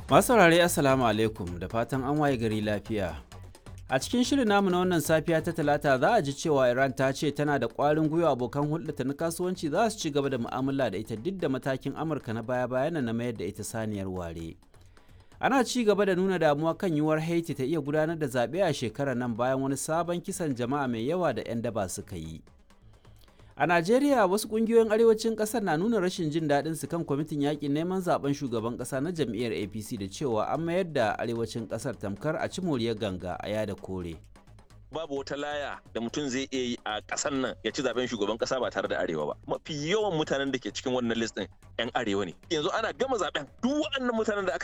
Masu saurare Assalamu alaikum da fatan an waye gari lafiya. A cikin shirin namu na wannan safiya ta talata za a ji cewa Iran ta ce tana da ƙwarin gwiwa abokan hulɗata na kasuwanci za su ci gaba da mu'amala da ita duk da matakin Amurka na baya-bayan na mayar da ita saniyar ware. Ana ci gaba da nuna damuwa kan yiwuwar Haiti ta iya gudanar da zaɓe a shekarar nan bayan wani sabon kisan jama'a mai yawa da 'yan daba suka yi. A Najeriya wasu kungiyoyin arewacin kasar na nuna rashin jin daɗin su kan kwamitin yakin neman zaben shugaban ƙasa na jam'iyyar APC da cewa an mayar da arewacin ƙasar tamkar a ci moriyar ganga a yada kore. babu wata laya da mutum zai iya yi a ƙasar nan ya ci zaben shugaban ƙasa ba tare da arewa ba mafi yawan mutanen da ke cikin wannan list ɗin yan arewa ne yanzu ana gama zaben duk waɗannan mutanen da aka